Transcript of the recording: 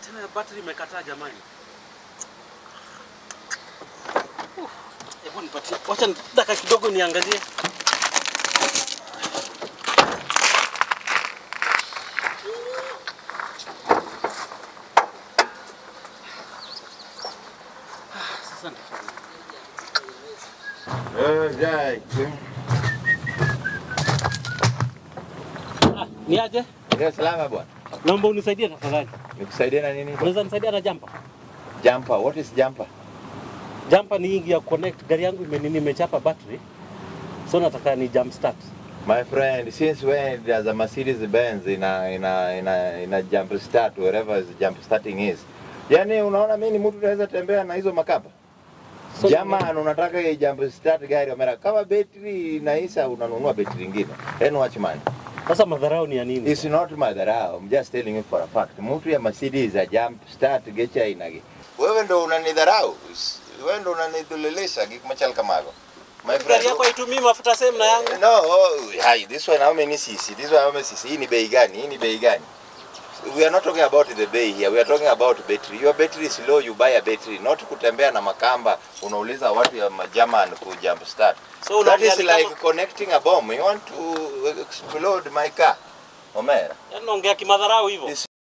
Tena battery imekataa jamani. Uh, Hebu nipatie. Wacha ni- dakika kidogo niangalie. Ah, Sasa nitafanya. Ah, ni aje? Ndio salama bwana. Naomba unisaidie tafadhali. Nikusaidia na nini? Unaweza nisaidia na jumper? Jumper. What is jumper? Jumper ni hii ya connect gari yangu ime nini imechapa battery. So nataka ni jump start. My friend, since when does a Mercedes Benz ina ina ina ina jump start wherever is jump starting is? Yaani unaona mimi ni mtu naweza tembea na hizo makapa? So, Jaman unataka hii jump start gari omera kama betri inaisha unanunua betri nyingine. Then watch man. Sasa madharau ni ya nini? It's not madharau. I'm just telling you for a fact. Mtu ya Mercedes a jump start gecha inagi. Wewe ndo unanidharau. Wewe ndo unanidhalilisha kikumachal kama hapo. My Gari yako haitumii mafuta same na yangu. No, oh, hi, this one how many cc? This one how many cc? Hii ni bei gani? Hii ni bei gani? We are not talking about the bei here. We are talking about battery. Your battery is low, you buy a battery. Not kutembea na makamba unauliza watu ya German ku jump start. So That unaongea is ni like kama- connecting a bomb. You want to explode my car. Omera. Yaani naongea kimadharau hivyo. This